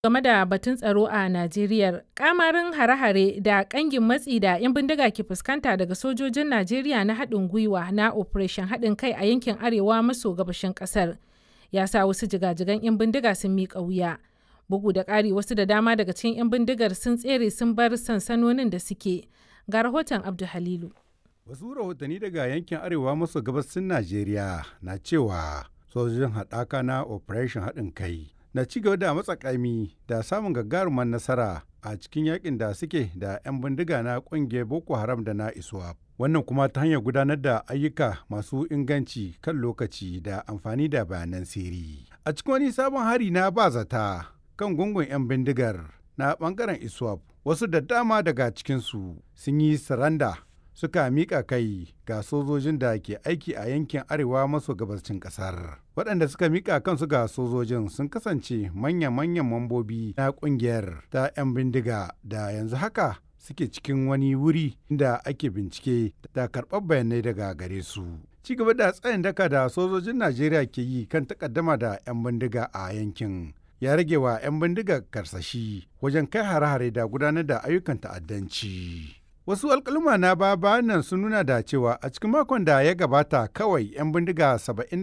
game da batun tsaro a Najeriya. Kamarin hare-hare da kangin matsi da 'yan bindiga ke fuskanta daga sojojin Najeriya na haɗin gwiwa na Operation haɗin kai a yankin arewa maso gabashin ƙasar ya sa wasu jigajigan 'yan bindiga sun miƙa wuya. Bugu da ƙari wasu da dama daga cikin 'yan bindigar sun tsere sun bar sansanonin da suke. Ga rahoton Abdu Halilu. Wasu rahotanni daga yankin arewa maso gabasin Najeriya na cewa sojojin haɗaka na Operation haɗin kai na ci gaba da matsakami da samun gagarumar nasara a cikin yakin da suke da 'yan bindiga na ƙungiyar Boko Haram da na ISWAP. Wannan kuma ta hanyar gudanar da ayyuka masu inganci kan lokaci da amfani da bayanan sirri. A cikin wani sabon hari na ba zata kan gungun 'yan bindigar na bangaren ISWAP wasu da dama daga cikinsu sun yi saranda suka miƙa kai ga sojojin da ke aiki a yankin arewa maso gabashin ƙasar. Waɗanda suka miƙa kansu ga sojojin sun kasance manya-manyan mambobi na ƙungiyar ta 'yan bindiga da yanzu haka suke cikin wani wuri da ake bincike da karɓar bayanai daga gare su. Ci gaba da tsayin daka da sojojin Najeriya ke yi kan takaddama da 'yan bindiga a yankin. ya rage wa 'yan bindiga karsashi wajen kai hare-hare da gudanar da ayyukan ta'addanci. Wasu alkaluma na baba nan sun nuna da cewa a cikin makon da ya gabata kawai 'yan bindiga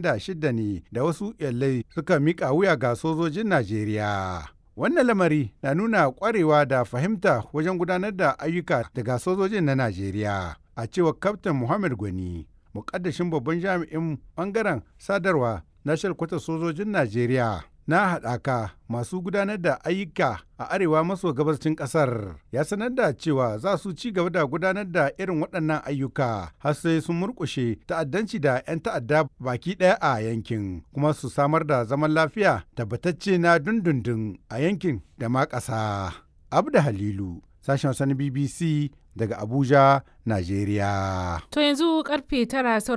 76 ne da wasu yallai suka mika wuya ga sojojin Najeriya. Wannan lamari na nuna kwarewa da fahimta wajen gudanar da ayyuka daga sojojin na Najeriya. A cewar Kaftin Muhammad Gwani, mukaddashin babban jami'in bangaren sadarwa na shalkwata sojojin Najeriya. na haɗaka masu gudanar da ayyuka a arewa maso gabashin ƙasar ya sanar da cewa za su ci gaba da gudanar da irin waɗannan ayyuka har sai sun murƙushe ta'addanci da 'yan ta'adda baki ɗaya a yankin kuma su samar da zaman lafiya tabbatacce na dundundun a yankin da ma ƙasa. Abda Halilu, sashen sani BBC daga Abuja, Najeriya. To yanzu karfe tara